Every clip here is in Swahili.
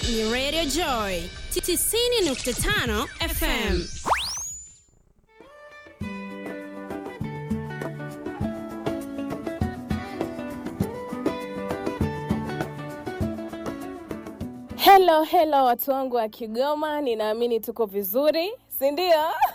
ni Radio Joy 90.5 FM. Hello, hello watu wangu wa Kigoma, ninaamini tuko vizuri, si ndio?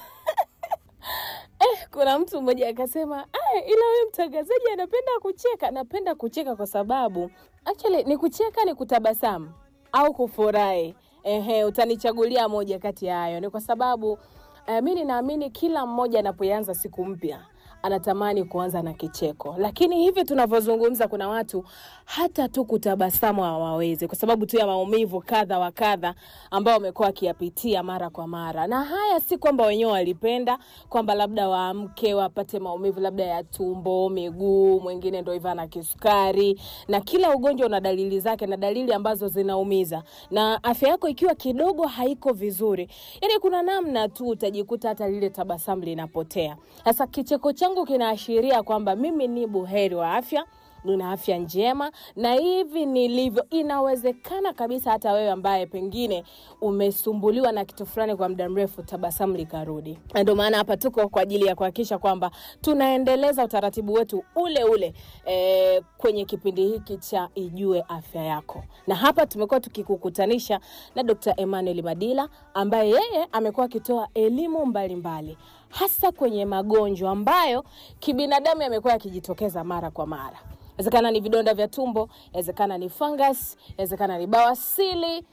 Eh, kuna mtu mmoja akasema "Ah, ila wewe mtangazaji anapenda kucheka. Napenda kucheka kwa sababu actually ni kucheka, ni kutabasamu au kufurahi. Ehe, utanichagulia moja kati ya hayo. Ni kwa sababu eh, mi ninaamini kila mmoja anapoanza siku mpya anatamani kuanza na kicheko, lakini hivi tunavyozungumza, kuna watu hata tu kutabasamu hawawezi kwa sababu tu ya maumivu kadha wa kadha ambao wamekuwa wakiyapitia mara kwa mara. Na haya si kwamba wenyewe walipenda kwamba labda waamke wapate maumivu labda ya tumbo, miguu, mwingine ndo hivyo ana kisukari, na kila ugonjwa una dalili zake na dalili ambazo zinaumiza, na afya yako ikiwa kidogo haiko vizuri, yani kuna namna tu utajikuta hata lile tabasamu linapotea. Sasa kicheko changu kinaashiria kwamba mimi ni buheri wa afya nina afya njema na hivi nilivyo, inawezekana kabisa hata wewe ambaye pengine umesumbuliwa na kitu fulani kwa muda mrefu, tabasamu likarudi. Na Ndio maana hapa tuko kwa ajili ya kuhakikisha kwamba tunaendeleza utaratibu wetu ule ule e, kwenye kipindi hiki cha Ijue Afya Yako, na hapa tumekuwa tukikukutanisha na Dr. Emmanuel Madila ambaye yeye amekuwa akitoa elimu mbalimbali hasa kwenye magonjwa ambayo kibinadamu yamekuwa yakijitokeza mara kwa mara inawezekana ni vidonda vya tumbo, inawezekana ni fungus, inawezekana ni bawasili,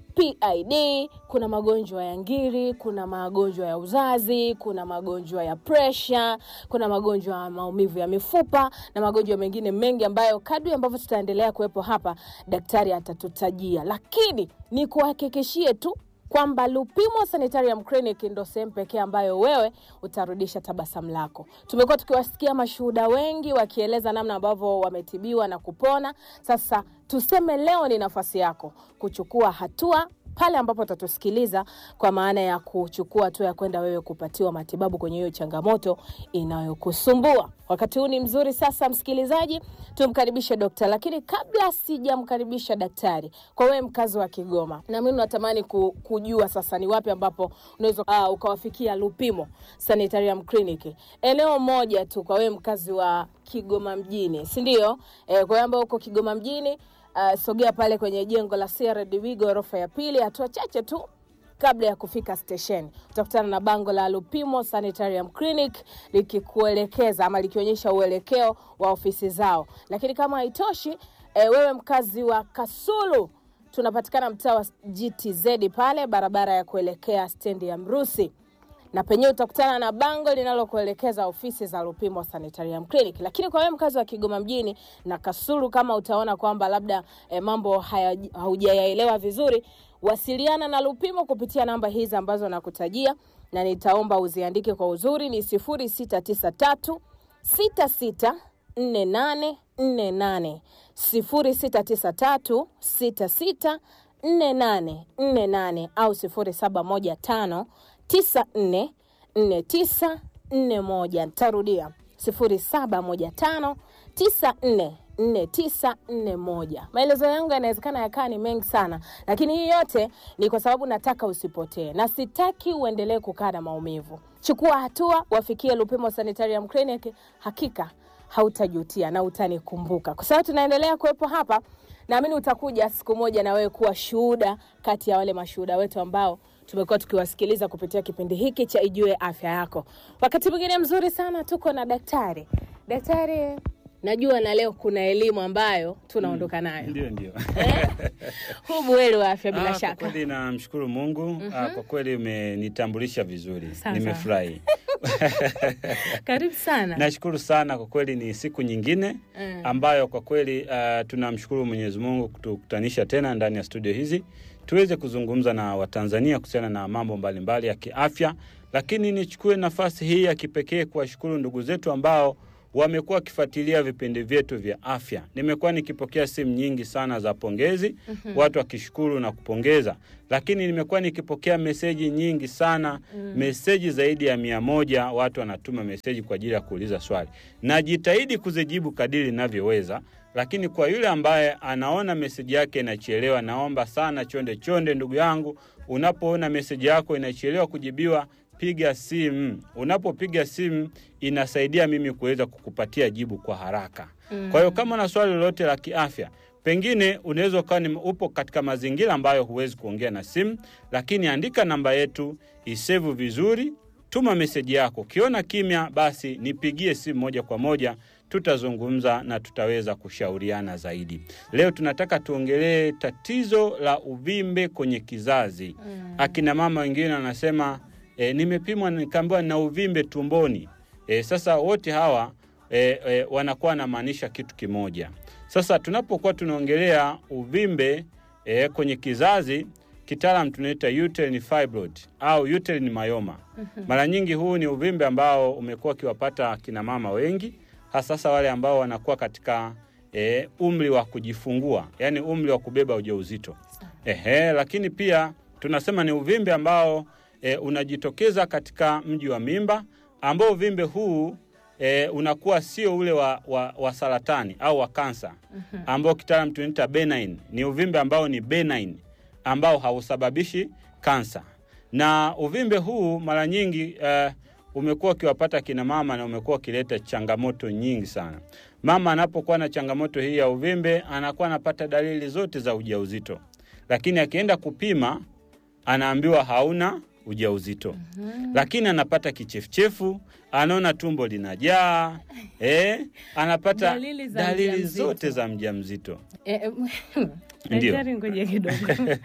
PID, kuna magonjwa ya ngiri, kuna magonjwa ya uzazi, kuna magonjwa ya presha, kuna magonjwa ya maumivu ya mifupa na magonjwa mengine mengi ambayo kadri ambavyo tutaendelea kuwepo hapa daktari atatutajia, lakini ni kuhakikishie tu kwamba Lupimo Sanitarium Clinic ndo sehemu pekee ambayo wewe utarudisha tabasamu lako. Tumekuwa tukiwasikia mashuhuda wengi wakieleza namna ambavyo wametibiwa na kupona. Sasa tuseme leo ni nafasi yako kuchukua hatua pale ambapo utatusikiliza kwa maana ya kuchukua hatua ya kwenda wewe kupatiwa matibabu kwenye hiyo changamoto inayokusumbua. Wakati huu ni mzuri sasa, msikilizaji, tumkaribishe dokta. Lakini kabla sijamkaribisha daktari, kwa wewe mkazi wa Kigoma, na mimi natamani ku, kujua sasa ni wapi ambapo unaweza uh, ukawafikia Lupimo Sanitarium Clinic, eneo moja tu kwa wewe mkazi wa Kigoma mjini, si ndio? Eh, kwa hiyo ambao uko Kigoma mjini uh, sogea pale kwenye jengo la CRDB ghorofa ya pili, hatua chache tu kabla ya kufika stesheni utakutana na bango la Lupimo Sanitarium Clinic likikuelekeza ama likionyesha uelekeo wa ofisi zao. Lakini kama haitoshi, e, wewe mkazi wa Kasulu, tunapatikana mtaa wa GTZ pale barabara ya kuelekea stendi ya Mrusi na penyewe utakutana na bango linalokuelekeza ofisi za Lupimo Sanitarium Clinic. Lakini kwa wewe mkazi wa Kigoma mjini na Kasulu, kama utaona kwamba labda eh, mambo haya- haujayaelewa vizuri, wasiliana na Lupimo kupitia namba hizi ambazo nakutajia, na nitaomba uziandike kwa uzuri, ni 0693 664848 0693 664848 au 0715 944941. Nitarudia 0715944941. Maelezo yangu yanawezekana yakaa ni mengi sana, lakini hii yote ni kwa sababu nataka usipotee na sitaki uendelee kukaa na maumivu. Chukua hatua, wafikie Lupimo Sanitarium Clinic, hakika hautajutia na utanikumbuka, kwa sababu tunaendelea kuwepo hapa. Naamini utakuja siku moja na wewe kuwa shuhuda kati ya wale mashuhuda wetu ambao tumekuwa tukiwasikiliza kupitia kipindi hiki cha Ijue Afya Yako. Wakati mwingine mzuri sana tuko na daktari. Daktari, najua na leo kuna elimu ambayo tunaondoka nayo. Ndio, ndio. Huu buheri wa afya bila Ah, Kwa shaka. kweli namshukuru Mungu. Ah, Kwa kweli umenitambulisha vizuri, Sawa, nimefurahi. Karibu sana. Nashukuru sana kwa kweli, ni siku nyingine Mm. ambayo kwa kweli ah, tunamshukuru Mwenyezi Mungu kutukutanisha tena ndani ya studio hizi tuweze kuzungumza na Watanzania kuhusiana na mambo mbalimbali ya kiafya, lakini nichukue nafasi hii ya kipekee kuwashukuru ndugu zetu ambao wamekuwa wakifuatilia vipindi vyetu vya afya. Nimekuwa nikipokea simu nyingi sana za pongezi, watu wakishukuru na kupongeza, lakini nimekuwa nikipokea meseji nyingi sana, meseji zaidi ya mia moja. Watu wanatuma meseji kwa ajili ya kuuliza swali, najitahidi kuzijibu kadiri ninavyoweza, lakini kwa yule ambaye anaona meseji yake inachelewa, naomba sana chonde chonde, ndugu yangu, unapoona meseji yako inachelewa kujibiwa, piga simu. Unapopiga simu inasaidia mimi kuweza kukupatia jibu kwa haraka. Kwa hiyo kama una swali lolote la kiafya, pengine unaweza ukawa ni upo katika mazingira ambayo huwezi kuongea na simu, lakini andika namba yetu, isevu vizuri, tuma meseji yako. Ukiona kimya, basi nipigie simu moja kwa moja, tutazungumza na tutaweza kushauriana zaidi. Leo tunataka tuongelee tatizo la uvimbe kwenye kizazi. Akina mama wengine wanasema e, nimepimwa nikaambiwa nina uvimbe tumboni. E, sasa wote hawa e, e, wanakuwa wanamaanisha kitu kimoja. Sasa tunapokuwa tunaongelea uvimbe e, kwenye kizazi, kitaalam tunaita uterine fibroid au uterine myoma. Mara nyingi huu ni uvimbe ambao umekuwa ukiwapata akina mama wengi, hasasa wale ambao wanakuwa katika e, umri wa kujifungua, yaani umri wa kubeba ujauzito. Ehe, lakini pia tunasema ni uvimbe ambao e, unajitokeza katika mji wa mimba, ambao uvimbe huu e, unakuwa sio ule wa, wa, wa saratani au wa kansa ambao kitaalam tunaita benign. Ni uvimbe ambao ni benign ambao hausababishi kansa, na uvimbe huu mara nyingi eh, umekuwa ukiwapata kina mama na umekuwa ukileta changamoto nyingi sana. Mama anapokuwa na changamoto hii ya uvimbe anakuwa anapata dalili zote za ujauzito, lakini akienda kupima anaambiwa hauna ujauzito lakini anapata kichefuchefu, anaona tumbo linajaa eh, anapata Dalili za dalili mjamzito. zote za mjamzito. Eh, eh, Ndio. daktari, ngoja kidogo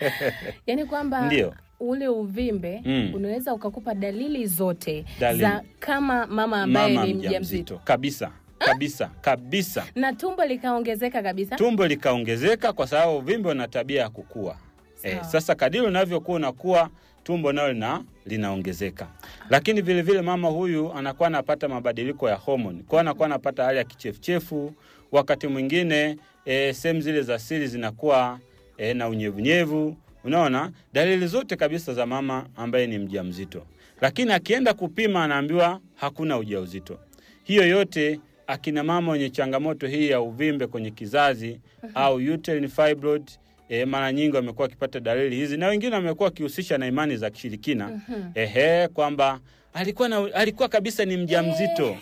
yaani kwamba Ndio. ule uvimbe Mm. unaweza ukakupa dalili zote Dalili. za kama mama ambaye Mama ni mjamzito mjamzito kabisa kabisa kabisa, na tumbo likaongezeka kabisa. tumbo likaongezeka kwa sababu uvimbe una tabia ya kukua. Eh, Sawa. sasa kadiri unavyokuwa unakuwa tumbo nalo lina, linaongezeka, lakini vile vile mama huyu anakuwa anapata mabadiliko ya homoni, kwa hiyo anakuwa anapata hali ya kichefuchefu. Wakati mwingine e, sehemu zile za siri zinakuwa e, na unyevunyevu. Unaona dalili zote kabisa za mama ambaye ni mjamzito, lakini akienda kupima anaambiwa hakuna ujauzito. Hiyo yote akina mama wenye changamoto hii ya uvimbe kwenye kizazi au uterine fibroid e, mara nyingi wamekuwa wakipata dalili hizi, na wengine wamekuwa wakihusisha na imani za kishirikina ehe, kwamba alikuwa na, alikuwa kabisa ni mjamzito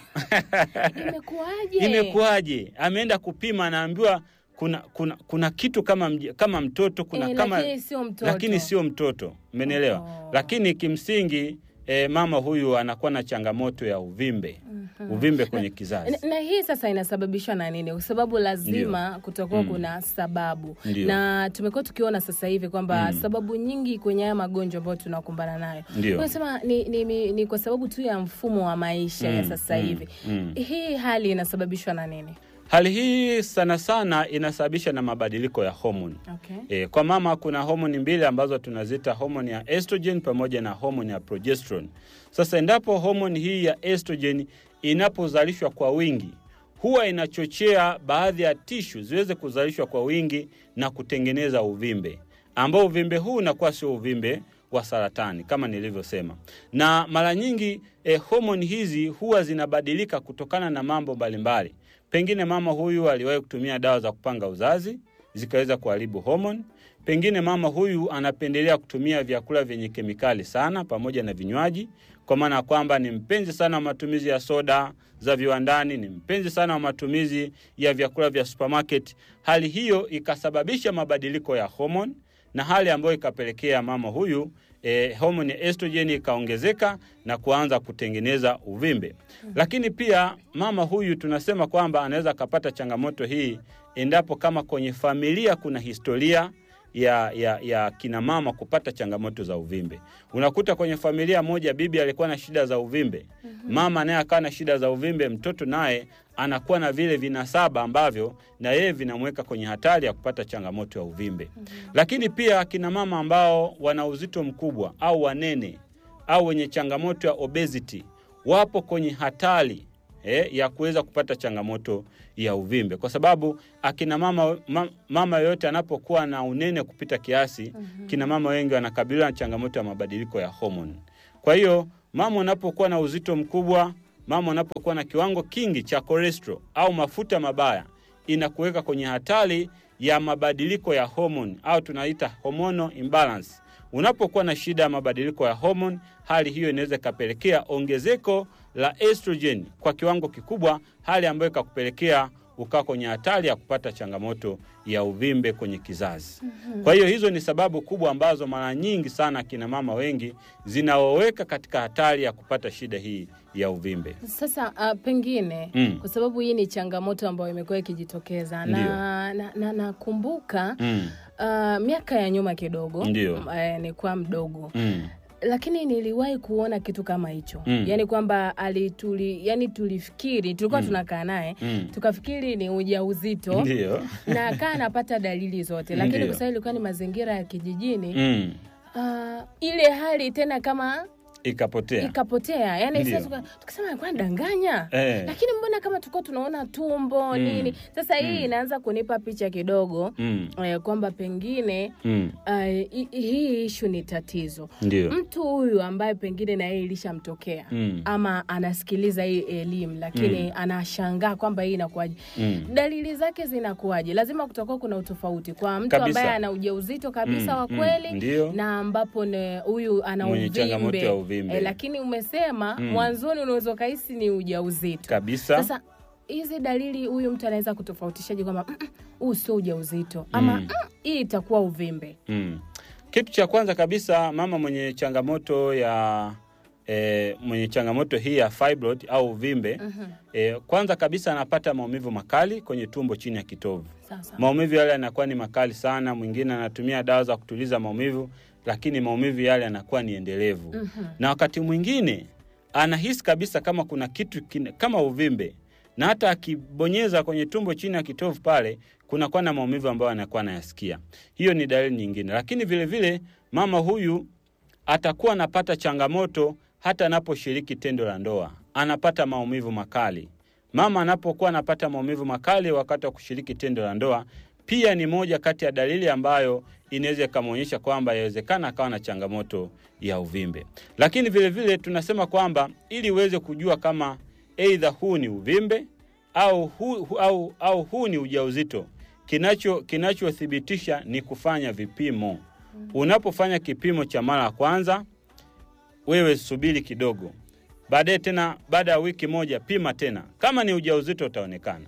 Imekuwaje? imekuwaje? Ameenda kupima, anaambiwa kuna, kuna, kuna kitu kama, mj- kama mtoto kuna Eh, kama lakini sio mtoto. lakini sio mtoto, umenielewa? Oh. Lakini kimsingi e, mama huyu anakuwa na changamoto ya uvimbe uvimbe kwenye kizazi. na, na hii sasa inasababishwa na nini? Kwa sababu lazima kutakuwa kuna sababu Ndio. na tumekuwa tukiona sasa hivi kwamba sababu nyingi kwenye haya magonjwa ambayo tunakumbana nayo Ndio. unasema ni, ni, ni, ni kwa sababu tu ya mfumo wa maisha ya Mm, sasa mm, hivi mm. hii hali inasababishwa na nini? Hali hii sana sana inasababisha na mabadiliko ya homoni. Okay. E, kwa mama kuna homoni mbili ambazo tunazita homoni ya estrogen pamoja na homoni ya progesterone. Sasa endapo homoni hii ya estrogen inapozalishwa kwa wingi, huwa inachochea baadhi ya tishu ziweze kuzalishwa kwa wingi na kutengeneza uvimbe, ambao uvimbe huu unakuwa sio uvimbe wa saratani kama nilivyosema, na mara nyingi eh, homoni hizi huwa zinabadilika kutokana na mambo mbalimbali. Pengine mama huyu aliwahi kutumia dawa za kupanga uzazi zikaweza kuharibu homoni. Pengine mama huyu anapendelea kutumia vyakula vyenye kemikali sana pamoja na vinywaji, kwa maana ya kwamba ni mpenzi sana wa matumizi ya soda za viwandani, ni mpenzi sana wa matumizi ya vyakula vya supermarket. Hali hiyo ikasababisha mabadiliko ya homoni na hali ambayo ikapelekea mama huyu e, homoni ya estrogen ikaongezeka na kuanza kutengeneza uvimbe. Lakini pia mama huyu tunasema kwamba anaweza akapata changamoto hii endapo kama kwenye familia kuna historia ya, ya, ya kina mama kupata changamoto za uvimbe. Unakuta kwenye familia moja bibi alikuwa na shida za uvimbe, mama naye akawa na shida za uvimbe, mtoto naye anakuwa na vile vinasaba ambavyo na yeye vinamweka kwenye hatari ya kupata changamoto ya uvimbe. Lakini pia kina mama ambao wana uzito mkubwa au wanene au wenye changamoto ya obesity wapo kwenye hatari eh, ya kuweza kupata changamoto ya uvimbe, kwa sababu akina mama ma, mama yoyote anapokuwa na unene kupita kiasi, kina mama wengi wanakabiliwa na changamoto ya mabadiliko ya homoni. Kwa hiyo mama unapokuwa na uzito mkubwa, mama unapokuwa na kiwango kingi cha cholesterol au mafuta mabaya inakuweka kwenye hatari ya mabadiliko ya homoni au tunaita hormonal imbalance. Unapokuwa na shida ya mabadiliko ya homoni, hali hiyo inaweza ikapelekea ongezeko la estrogen kwa kiwango kikubwa, hali ambayo ikakupelekea ukaa kwenye hatari ya kupata changamoto ya uvimbe kwenye kizazi. Kwa hiyo hizo ni sababu kubwa ambazo mara nyingi sana kina mama wengi zinaoweka katika hatari ya kupata shida hii ya uvimbe. Sasa uh, pengine Mm. kwa sababu hii ni changamoto ambayo imekuwa ikijitokeza Ndio. na nakumbuka na, nakumbuka, Mm. uh, miaka ya nyuma kidogo Ndio. m- eh, nilikuwa mdogo Mm. lakini niliwahi kuona kitu kama hicho Mm. yani kwamba alituli yani tulifikiri tulikuwa tunakaa naye Mm. tukafikiri ni ujauzito Ndio. na akaa anapata dalili zote lakini Ndio. kwa sababu ilikuwa ni mazingira ya kijijini Mm. uh, ile hali tena kama Ikapotea. ikapotea yani Ndio. sasa tuka- tukasema alikuwa anadanganya Eh. lakini mbona kama tulikuwa tunaona tumbo Mm. nini sasa hii inaanza kunipa picha kidogo Mm. eh, kwamba pengine Mm. uh, hi- hii ishu ni tatizo Ndio. mtu huyu ambaye pengine na yeye ilishamtokea Mm. ama anasikiliza hii elimu lakini Mm. anashangaa kwamba hii inakuwaje Mm. dalili zake zinakuwaje lazima kutakuwa kuna utofauti kwa mtu Kabisa. ambaye ana ujauzito kabisa Mm, wa mm, kweli ndio. na ambapo ne- huyu ana Mwenye changamoto uvimbe ya uvimbe. Eh, lakini umesema Mm. mwanzoni unaweza ukahisi ni ujauzito Kabisa. sasa hizi dalili huyu mtu anaweza kutofautishaje kwamba "Mm, mm, huu sio ujauzito ama Mm. "Mm, hii itakuwa uvimbe Mm. Kitu cha kwanza kabisa, mama mwenye changamoto ya e, mwenye changamoto hii ya fibroid au uvimbe Mhm. e, kwanza kabisa anapata maumivu makali kwenye tumbo chini ya kitovu. sasa Maumivu yale yanakuwa ni makali sana. Mwingine anatumia dawa za kutuliza maumivu, lakini maumivu yale yanakuwa ni endelevu Mhm. na wakati mwingine anahisi kabisa kama kuna kitu kine, kama uvimbe na hata akibonyeza kwenye tumbo chini ya kitovu pale kunakuwa na maumivu ambayo anakuwa anayasikia. Hiyo ni dalili nyingine, lakini vile vile mama huyu atakuwa anapata changamoto hata anaposhiriki tendo la ndoa, anapata maumivu makali. Mama anapokuwa anapata maumivu makali wakati wa kushiriki tendo la ndoa, pia ni moja kati ya dalili ambayo inaweza ikamwonyesha kwamba yawezekana akawa na changamoto ya uvimbe. Lakini vile vile tunasema kwamba ili uweze kujua kama aidha huu ni uvimbe au huu, hu- au, au huu ni ujauzito, kinacho kinachothibitisha ni kufanya vipimo. Unapofanya kipimo cha mara ya kwanza, wewe subiri kidogo, baadaye tena, baada ya wiki moja pima tena. Kama ni ujauzito utaonekana,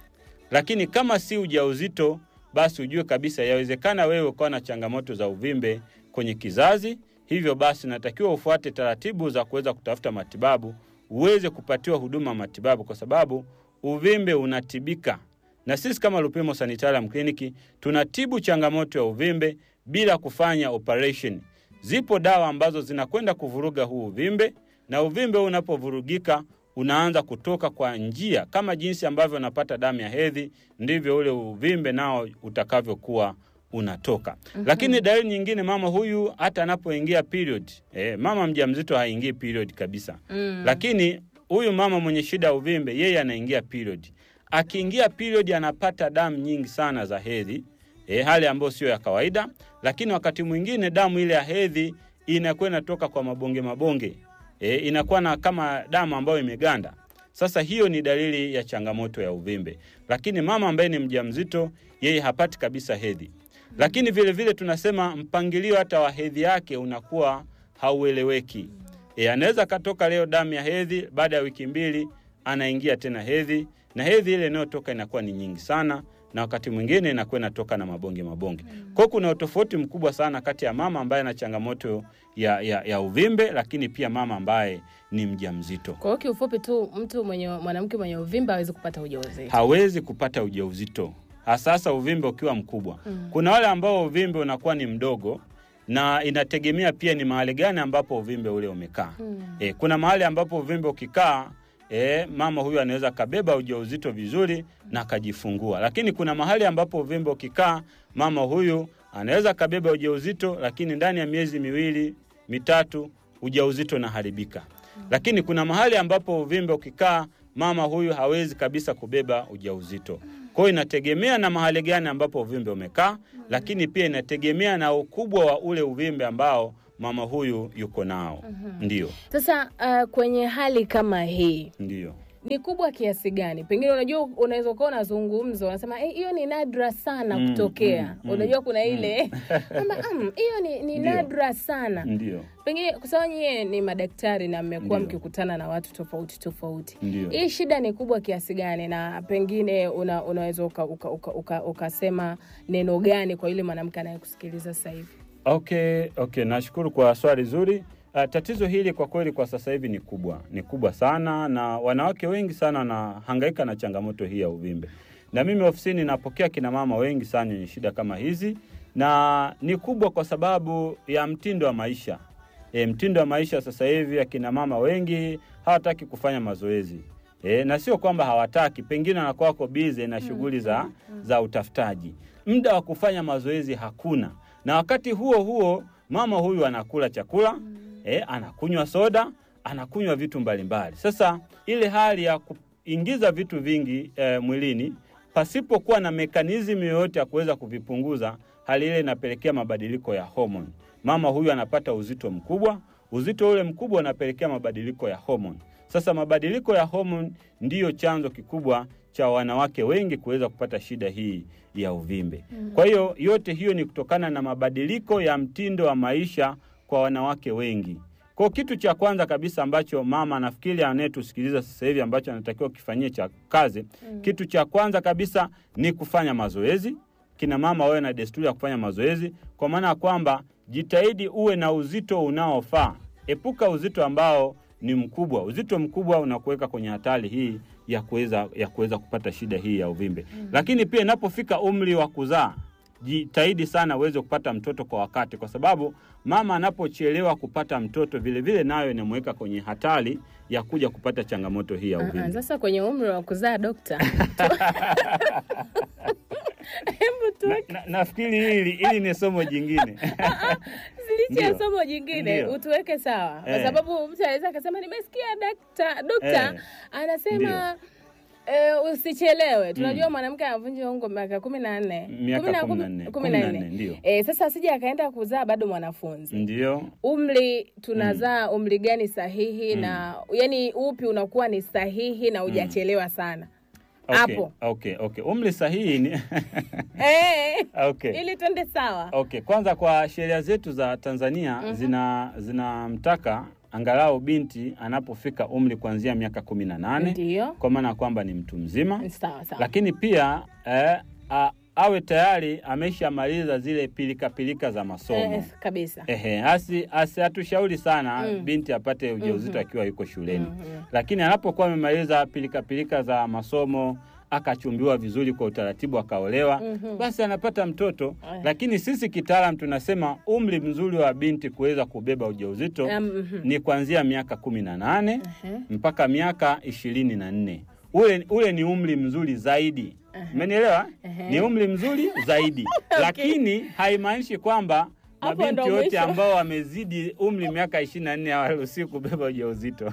lakini kama si ujauzito, basi ujue kabisa yawezekana wewe ukawa na changamoto za uvimbe kwenye kizazi. Hivyo basi, natakiwa ufuate taratibu za kuweza kutafuta matibabu, uweze kupatiwa huduma ya matibabu, kwa sababu uvimbe unatibika, na sisi kama Lupimo Sanitarium Clinic tunatibu changamoto ya uvimbe bila kufanya operation. Zipo dawa ambazo zinakwenda kuvuruga huu uvimbe, na uvimbe huu unapovurugika unaanza kutoka kwa njia kama jinsi ambavyo unapata damu ya hedhi, ndivyo ule uvimbe nao utakavyokuwa unatoka. Lakini dalili nyingine, mama huyu hata anapoingia period, eh, mama mjamzito haingii period kabisa Mm. lakini huyu mama mwenye shida ya uvimbe yeye anaingia period. Akiingia period anapata damu nyingi sana za hedhi e, hali ambayo sio ya kawaida, lakini wakati mwingine damu ile ya hedhi inakuwa inatoka kwa mabonge mabonge e, inakuwa na kama damu ambayo imeganda. Sasa hiyo ni dalili ya changamoto ya uvimbe, lakini mama ambaye ni mjamzito yeye hapati kabisa hedhi. Lakini vile vile tunasema mpangilio hata wa hedhi yake unakuwa haueleweki. E, anaweza akatoka leo damu ya hedhi, baada ya wiki mbili anaingia tena hedhi, na hedhi ile inayotoka inakuwa ni nyingi sana, na wakati mwingine inakuwa inatoka na mabonge mabonge. Kwa hiyo kuna utofauti mkubwa sana kati ya mama ambaye ana changamoto ya, ya, ya uvimbe, lakini pia mama ambaye ni mjamzito kwa hiyo kiufupi tu mtu mwenye mwanamke mwenye uvimbe hawezi kupata ujauzito hawezi kupata ujauzito, hasasa uvimbe ukiwa mkubwa. Mm. Kuna wale ambao uvimbe unakuwa ni mdogo, na inategemea pia ni mahali gani ambapo uvimbe ule umekaa. Mm. E, kuna mahali ambapo uvimbe ukikaa e, mama huyu anaweza kabeba ujauzito vizuri na akajifungua, lakini kuna mahali ambapo uvimbe ukikaa mama huyu anaweza kabeba ujauzito, lakini ndani ya miezi miwili mitatu ujauzito unaharibika. Lakini kuna mahali ambapo uvimbe ukikaa mama huyu hawezi kabisa kubeba ujauzito. Kwa hiyo inategemea na mahali gani ambapo uvimbe umekaa, lakini pia inategemea na ukubwa wa ule uvimbe ambao mama huyu yuko nao. Ndio, sasa uh, kwenye hali kama hii ndio. ni kubwa kiasi gani? Pengine unajua, unaweza ukawa unazungumza unasema "Eh, hiyo ni nadra sana Mm, kutokea. mm, mm, unajua kuna mm. ile kwamba "Mm, hiyo ni, ni Ndio. nadra sana Ndio, pengine kwa sababu nyie ni madaktari na mmekuwa Ndio. mkikutana na watu tofauti tofauti ndio. hii shida ni kubwa kiasi gani na pengine una, unaweza ukasema uka, uka, uka, ukasema neno gani kwa yule mwanamke anayekusikiliza sasa hivi Okay, okay, nashukuru kwa swali zuri. Uh, tatizo hili kwa kweli kwa sasa hivi ni kubwa, ni kubwa sana, na wanawake wengi sana wanahangaika na changamoto hii ya uvimbe, na mimi ofisini napokea kina mama wengi sana wenye shida kama hizi, na ni kubwa kwa sababu ya mtindo wa maisha. E, mtindo wa maisha sasa hivi akina mama wengi hawataki kufanya mazoezi. E, na sio kwamba hawataki, pengine wanakuwa wako bize na shughuli za, za utafutaji. Muda wa kufanya mazoezi hakuna, na wakati huo huo mama huyu anakula chakula e, anakunywa soda, anakunywa vitu mbalimbali. Sasa ile hali ya kuingiza vitu vingi e, mwilini pasipokuwa na mekanizmu yoyote ya kuweza kuvipunguza, hali ile inapelekea mabadiliko ya homoni. Mama huyu anapata uzito mkubwa, uzito ule mkubwa unapelekea mabadiliko ya homoni. Sasa mabadiliko ya homoni ndiyo chanzo kikubwa cha wanawake wengi kuweza kupata shida hii ya uvimbe. Kwa hiyo yote hiyo ni kutokana na mabadiliko ya mtindo wa maisha kwa wanawake wengi. Kwa kitu cha kwanza kabisa ambacho mama nafikiri anayetusikiliza sasa hivi ambacho anatakiwa kifanyie cha kazi, kitu cha kwanza kabisa ni kufanya mazoezi. Kina mama wawe na desturi ya kufanya mazoezi, kwa maana ya kwamba jitahidi uwe na uzito unaofaa. Epuka uzito ambao ni mkubwa. Uzito mkubwa unakuweka kwenye hatari hii ya kuweza ya kuweza kupata shida hii ya uvimbe. Lakini pia inapofika umri wa kuzaa, jitahidi sana uweze kupata mtoto kwa wakati, kwa sababu mama anapochelewa kupata mtoto vile vile nayo inamweka kwenye hatari ya kuja kupata changamoto hii ya Ah, ah, uvimbe. sasa kwenye umri wa kuzaa dokta hebu tu Na, na, nafikiri hili hili ni somo jingine. licha ya Ndio. somo jingine Ndio. utuweke sawa kwa Eh. sababu mtu anaweza akasema nimesikia dakta dokta Eh. anasema Eh, usichelewe. Tunajua mwanamke anavunja ungo miaka kumi na nne Miaka Kumi na- kumi na kumi- nne. kumi Kumi na na nne. nne, ndio. Eh, sasa asije akaenda kuzaa bado mwanafunzi Ndio. umri tunazaa umri gani sahihi na yani upi unakuwa ni sahihi na hujachelewa sana Okay, hapo okay, okay. Umri sahihi ni eh, okay. ili twende sawa Okay, kwanza kwa sheria zetu za Tanzania zina zinamtaka angalau binti anapofika umri kuanzia miaka kumi na nane ndio kwa maana ya kwamba ni mtu mzima, sawa sawa lakini pia eh, a, awe tayari ameshamaliza zile pilika pilika za masomo. eh, kabisa Ehe, asi, asi hatushauri sana Mm. binti apate ujauzito Mhm. akiwa yuko shuleni Mhm. lakini anapokuwa amemaliza pilika pilika za masomo akachumbiwa vizuri kwa utaratibu akaolewa, Mhm. basi anapata mtoto. Aya. Lakini sisi kitaalam tunasema umri mzuri wa binti kuweza kubeba ujauzito Um, mhm. ni kuanzia miaka kumi na nane Ehe. mpaka miaka ishirini na nne. Ule, ule ni umri mzuri zaidi. Umenielewa? Ehe. Ni umri mzuri zaidi, lakini haimaanishi kwamba Hapo mabinti ndo wote mwisho. ambao wamezidi umri miaka ishirini na nne hawaruhusiwi kubeba ujauzito.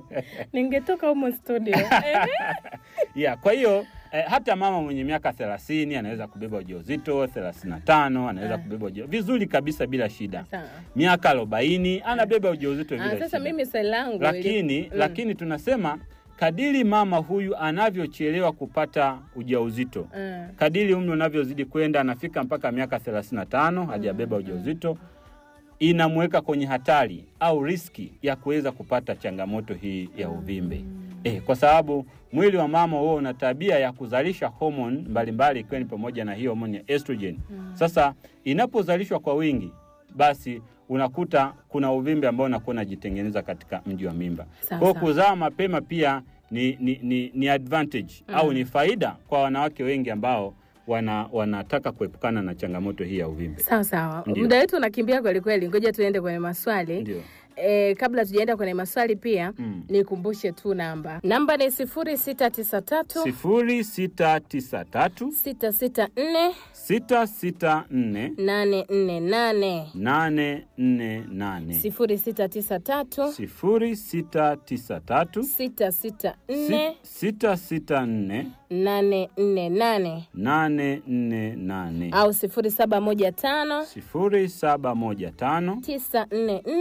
ningetoka humo studio Ehe. yeah, kwa hiyo eh, hata mama mwenye miaka thelathini anaweza kubeba ujauzito, thelathini na tano anaweza Ah. kubeba ujauzito vizuri kabisa bila shida. Sawa. Miaka arobaini anabeba ujauzito bila Ah, sasa shida. mimi swali langu lakini ili- mm. lakini tunasema kadiri mama huyu anavyochelewa kupata ujauzito Mm. kadiri umri unavyozidi kwenda anafika mpaka miaka 35 hajabeba ujauzito inamweka kwenye hatari au riski ya kuweza kupata changamoto hii ya uvimbe eh, kwa sababu mwili wa mama huo una tabia ya kuzalisha homoni mbalimbali ikiwa ni pamoja na hii homoni ya estrogen sasa inapozalishwa kwa wingi basi unakuta kuna uvimbe ambao unakuwa unajitengeneza katika mji wa mimba Sawa, kwa hiyo sawa. kuzaa mapema pia ni, ni, ni, ni advantage au ni faida kwa wanawake wengi ambao wana, wanataka kuepukana na changamoto hii ya uvimbe. sawa sawa Ndio. muda wetu unakimbia kweli kweli ngoja tuende kwenye maswali Ndio. E, kabla tujaenda kwenye maswali pia Mm. nikumbushe tu namba namba ni sifuri sita tisa tatu sifuri sita tisa tatu sita sita nne sita sita nne nane nne nane nane nne nane sifuri sita tisa tatu sifuri sita tisa tatu sita sita nne sita sita nne nane nne nane nane nne nane au sifuri saba moja tano sifuri saba moja tano tisa nne nne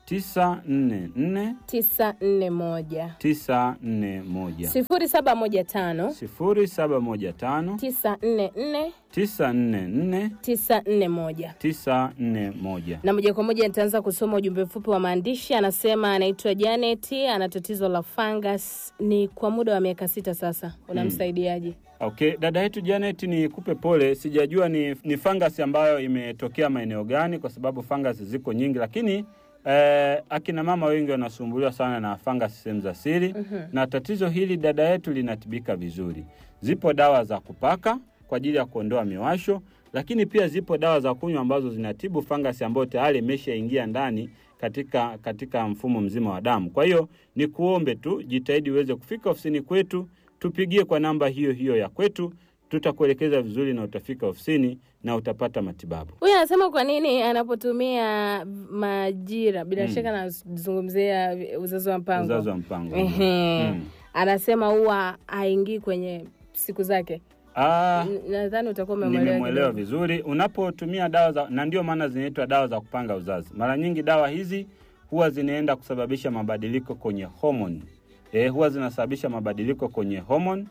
tisa nne nne tisa nne moja tisa nne moja sifuri saba moja tano sifuri saba moja tano tisa nne nne tisa nne nne tisa nne moja tisa nne moja. na moja kwa moja nitaanza kusoma ujumbe mfupi wa maandishi. Anasema anaitwa Janet, ana tatizo la fungus, ni kwa muda wa miaka sita sasa. Unamsaidiaje? Okay, dada yetu Janet, ni kupe pole, sijajua ni, ni fangasi ambayo imetokea maeneo gani, kwa sababu fangasi ziko nyingi, lakini eh, akina mama wengi wanasumbuliwa sana na fangasi sehemu za siri na tatizo hili dada yetu linatibika vizuri. Zipo dawa za kupaka kwa ajili ya kuondoa miwasho, lakini pia zipo dawa za kunywa ambazo zinatibu fangasi ambayo tayari imeshaingia ndani katika, katika mfumo mzima wa damu. Kwa hiyo ni kuombe tu jitahidi uweze kufika ofisini kwetu, tupigie kwa namba hiyo hiyo ya kwetu, tutakuelekeza vizuri na utafika ofisini na utapata matibabu. Huyu anasema kwa nini anapotumia majira, bila Mm. shaka anazungumzia uzazi wa mpango. Uzazi wa mpango. Ehe. Mm. Anasema huwa haingii kwenye siku zake. Ah, N- Nadhani utakuwa umemwelewa nimemwelewa kidogo. vizuri. Unapotumia dawa za, na ndio maana zinaitwa dawa za kupanga uzazi. Mara nyingi dawa hizi huwa zinaenda kusababisha mabadiliko kwenye homoni. E, huwa zinasababisha mabadiliko kwenye homoni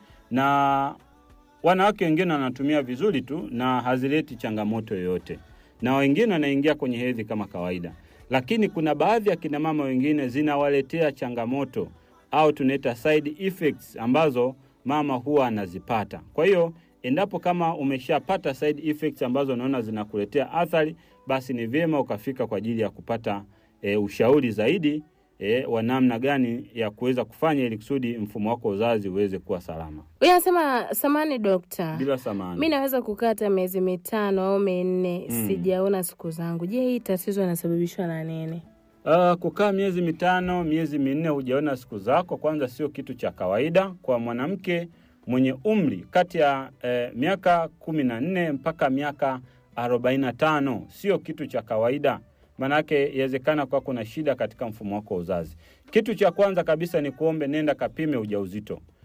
na wanawake wengine wanatumia vizuri tu na hazileti changamoto yoyote, na wengine wanaingia kwenye hedhi kama kawaida, lakini kuna baadhi ya kina mama wengine zinawaletea changamoto au tunaita side effects ambazo mama huwa anazipata. Kwa hiyo endapo kama umeshapata side effects ambazo unaona zinakuletea athari, basi ni vyema ukafika kwa ajili ya kupata e, ushauri zaidi e, wa namna gani ya kuweza kufanya ili kusudi mfumo wako wa uzazi uweze kuwa salama Huyu anasema samani dokta, bila samani. mi naweza kukaa hata miezi mitano au minne Mm. sijaona siku zangu. Je, hii tatizo inasababishwa na nini? Uh, kukaa miezi mitano, miezi minne hujaona siku zako, kwanza sio kitu cha kawaida kwa mwanamke mwenye umri kati ya eh, miaka kumi na nne mpaka miaka arobaini na tano sio kitu cha kawaida. Maanake inawezekana kwa kuna shida katika mfumo wako wa uzazi. Kitu cha kwanza kabisa ni kuombe, nenda kapime ujauzito.